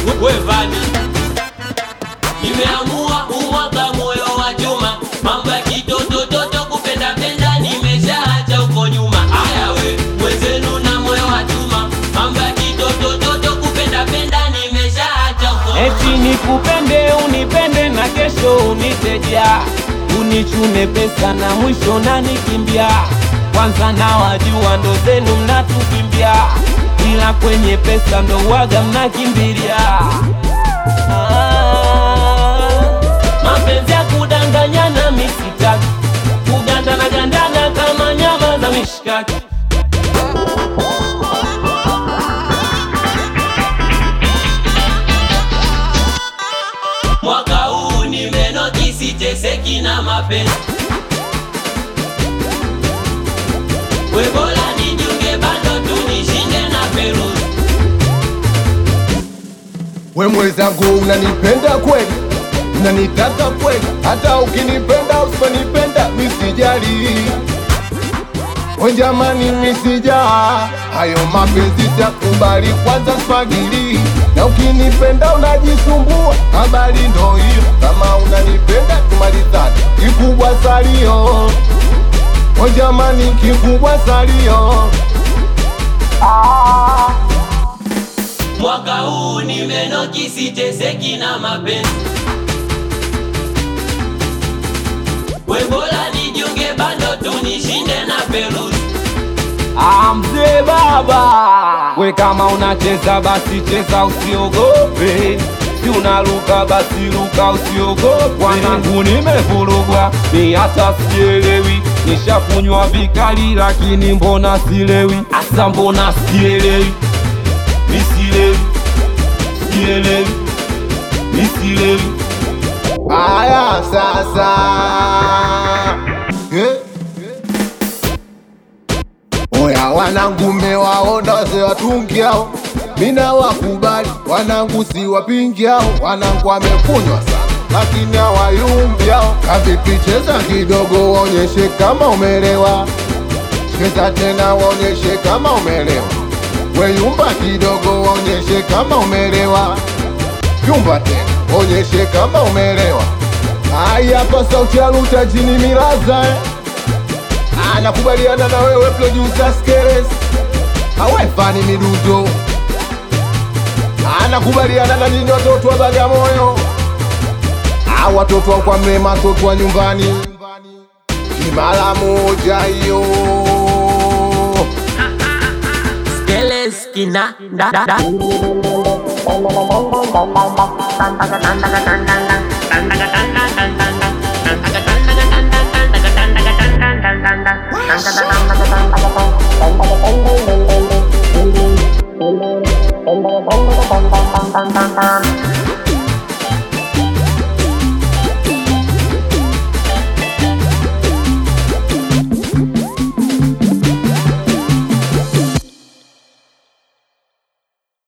wevani nimeamua umwaga moyo wa chuma mambo ya kitotototo kupenda penda nimeshaacha huko nyuma aya we mwenzenu na moyo wa chuma mambo ya kitotototo kupenda penda nimeshaacha huko Eti nikupende unipende na kesho uniteja, unichume pesa na mwisho na nikimbia. Kwanza na wajua ndo zenu mnatukimbia, ila kwenye pesa ndo waga mnakimbilia. Ah, mapenzi ya kudanganyana misitaki, kugandana gandana kama nyama za mishikaki. mwaka huu nimenoti siteseki na mapenzi we bora nijiunge bando tu nishinde na peruzi We mwenzangu unanipenda kweli, unanitaka kweli, hata ukinipenda usiponipenda misijali. We jamani, misijaa hayo mapenzi takubali, kwanza spagili na ukinipenda unajisumbua, habari ndo hiyo. Kama unanipenda tumalizane, kikubwa salio. We jamani, kikubwa salio. mwaka huu nimenoki siteseki na mapenzi we bora nijiunge bando tu nishinde na peruzi Ah, mzee baba, we kama unacheza basi cheza, usiogope. Si unaruka basi ruka, usiogope. Wanangu nimevurugwa, ni hata sielewi, nishakunywa vikali, lakini mbona silewi? Asa mbona sielewi, misilewi, sielewi, misilewi. Aya sasa eh? Oya wanangu mewaona ze watungiao, mina wakubali wanangu si wapingiao, wanangu wamekunywa sana lakini hawayumbiao. Kavipi, cheza kidogo waonyeshe kama umelewa, cheza tena waonyeshe kama umelewa, weyumba kidogo waonyeshe kama umelewa vyumba tena, onyeshe kama umelewa. Haya, hapa sauti ya Luta jini Milaza eh. anakubaliana na wewe producer Skeres, awefani midudo anakubaliana na nini watoto wa Bagamoyo, Ah, watoto wa kwa mlema, watoto wa nyumbani, kimala moja hiyo Skeleskina da da da Dun dun dun dun dun dun dun dun dun dun dun dun dun dun dun dun dun